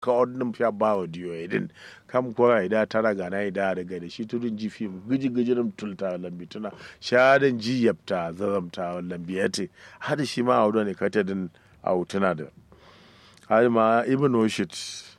ka odnum fya bawo diyo edin kam ko ida tara gana ida daga da shi tudun ji fim giji gijirim tulta lambi tuna shadan ji yapta zazamta lambi yate hada shi ma audo ne kata din autuna da har ma ibn oshit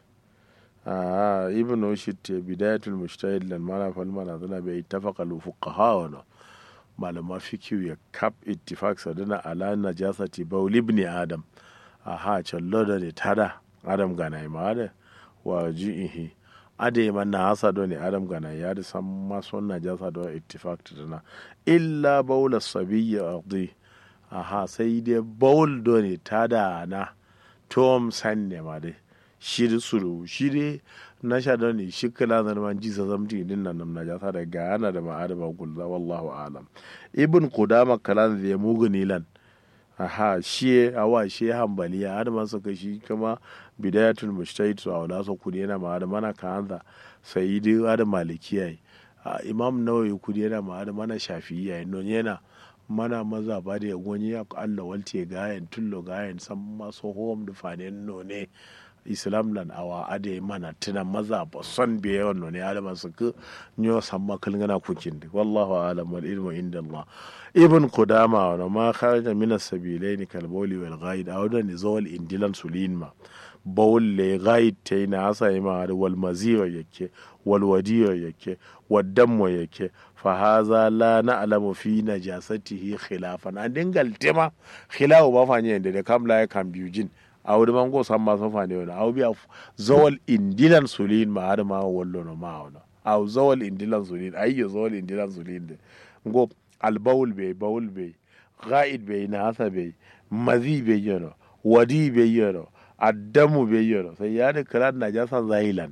ah ibn oshit bidayatul mujtahid lan mala fal mala zana bai ittafaqa al fuqaha wa malama fikiyu ya kap ittifaq sadana ala najasati bawl ibn adam aha challo da ne tada adam gana ma da wa ji'ihi ade man na hasa do ne adam gana ya da san maso najasa do ittifaq tadana illa bawl as-sabiyya ardi aha sai dai bawl do ne tada na tom san ne ma dai shi da suru shi dai na sha da ne shi kala da man ji sa zamti din nan na jasa da gana da ma'adama gulza wallahu alam ibn qudama kalan da muguni lan aha shi awa shi hambaliya har ma suka shi kama bidayatul mujtahid su awla so kudi yana ma da mana kanza sayyidi da malikiya imam nawawi kudi yana ma da mana shafi'iyya non yana mana maza ba da gonyi ya Allah walte gayen tullo gayen san maso hom da fanen none islam lan awa ade mana tuna maza ba son biye yawan none adama su ku nyo samma kalngana kukin da wallahu alam wal ilmu inda Allah ibn qudama wa ma kharaja min as-sabilain kal bawli wal ghaid aw da ni zawal indilan sulin ma bawl le ghaid tayna asa ma wal maziwa yake wal wadiyo yake wad dammo yake fa haza la na'lamu fi najasatihi khilafan an dingal tema khilafu ba fanye da kamla ya kan biyujin a wuri mango san ma sofa ne wani au biya zawal indilan sulin ma har ma wallo no ma wani au zawal indilan sulin ayyo zawal indilan sulin de ngo al bawl be bawl be ghaid be na hasa be mazi be yono wadi be yono addamu be yono sai ya da kalan najasa zahilan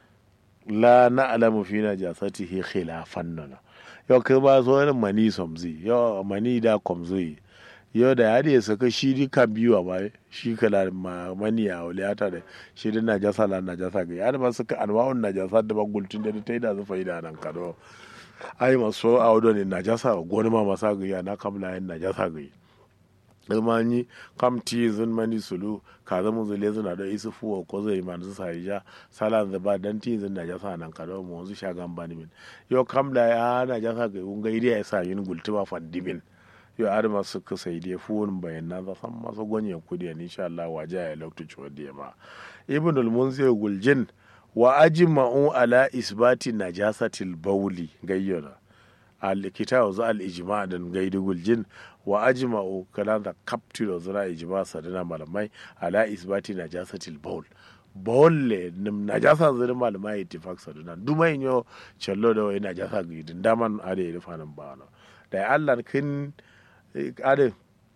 la na'lamu fi najasatihi khilafan nana yau kai ba so wani mani somzi yau mani da komzi yau da ya ya saka shi di kan biyu a bai shi kala mani a waliyata da shi di najasa la najasa ga ya ma suka anwa'un najasa da bagultun da ta yi da zufa da nan kado ai maso a wadon ne najasa goni ma masa ga ya na kamla yin najasa ga yi ilmani kam ti zun mani sulu ka zama zule zuna da isu fuwa ko zai man su sai ja sala da ba dan ti zun najasa nan kado mu zu shagan bani min yau kamla ya najasa ga un ga ya sa yin gultuba fandimin yo adama suka sai dai fuwon bayan na za san masu gwanyen kudi ne insha Allah waje ya lokta ciwon da ma ibn al-munzir guljin wa ajma'u ala isbati najasatil bawli gayyana al-kitab za al-ijma' dan gaidu guljin wa ajma'u kala da kaptilo zira ijma' sadana malamai ala isbati najasatil bawl bawolle nim najasa zira malamai ittifaq sadana dumai yo challo da wai najasa gidin daman ade da fanan ba da Allah kin ade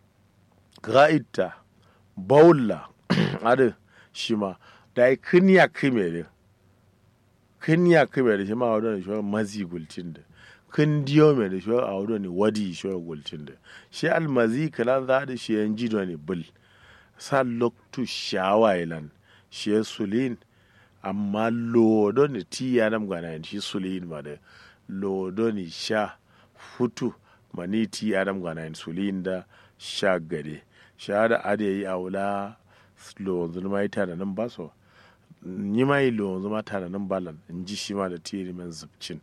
ga'ita baulla ade shi ma da yi kiniya kime da kiniya kime da shi ma wadda shi mazi gultin da kin diyo mai da shi a wadda ne wadi shi gultin da shi almazi kala za da shi yan jido ne bil sa loktu shawailan shi ya sulin amma lodo ne ti ya nam gana shi sulin ma da lodo ne sha futu maniti adam gana insulin da sha gade sha da ade yi aula lo zuma yi tana nan ba so ni ma yi lo zuma tana nan balan in ji shi ma da tiri men zubcin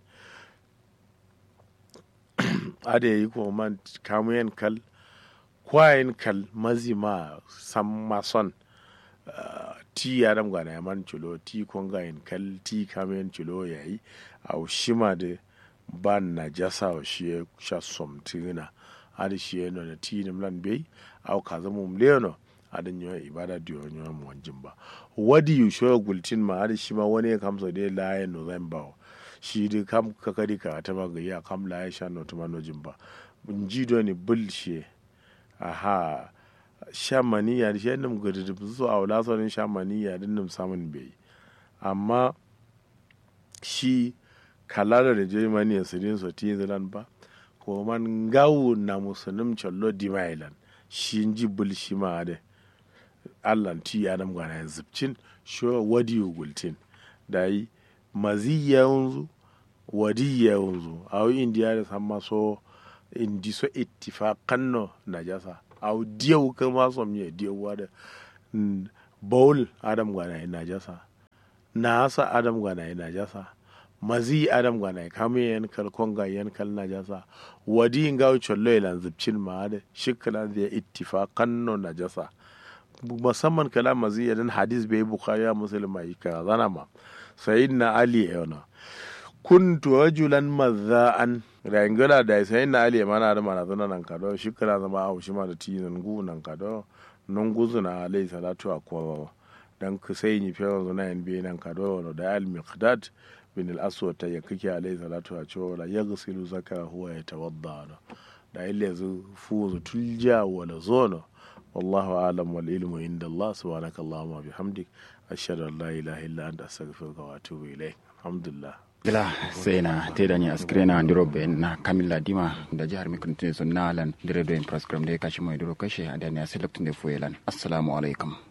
ade yi kuma man kamuyen kal kwayen kal mazi ma san mason ti adam gana ya man culo ti kongayen kal ti kamuyen culo yayi au shima da ba na jasa wa shi ya sha somtina hadi shi ya nuna tini mlan bai au ka zama mleno hadi nyo ibada diyo nyo mu wanjin ba wadi yu shoya gultin ma hadi shi ma wani ya kamsa da la ya no zan ba shi di kam ka kadi ka ta ba ga ya kam la ya sha no tuma no jin ba ji do ni bul shi aha shamaniya da shi yadda ga da su a wula sauran shamaniya din nan samun bai amma shi kalala da germany ya sirin so ti zilan ba ko man gawu na musulun challo di mailan shi ji bul shi ma da allan ti ya nam gana zubcin sho wadi gultin da yi mazi ya yanzu wadi ya yanzu a yi indiya da san maso indi so ittifaqan no najasa aw diyaw kama som ye diyaw wada bowl adam gana najasa na sa adam gana ina jasa mazi adam gana kame yan kal konga yan kal na jasa wadi ngaw chollo ilan zubcin ma da shikla da ittifaqan no na jasa musamman kala mazi yadan hadis bai bukhari ya muslim mai ka zana ma sayyidina ali yana kuntu rajulan mazza'an rangala da sayyidina ali mana da mana zana nan kado shikla zama au shi ma da tinan gu nan kado non guzuna alayhi salatu akwa dan ku sai ni fe zuna yan bi nan kado da al miqdad bin al aswad ta ya kike alayhi salatu a cewa la yaghsilu zaka huwa yatawadda da ille yanzu fuzu tulja wala zono والله أعلم والعلم عند الله سبحانك اللهم وبحمدك أشهد أن لا إله إلا أنت أستغفرك وأتوب إليك الحمد لله gila sai na te da ni askire na ndiro be na kamilla dima da jihar mikuntin sun nalan dire do in program da ya kashi mai duro kashe a da ne a select da fuelan assalamu alaikum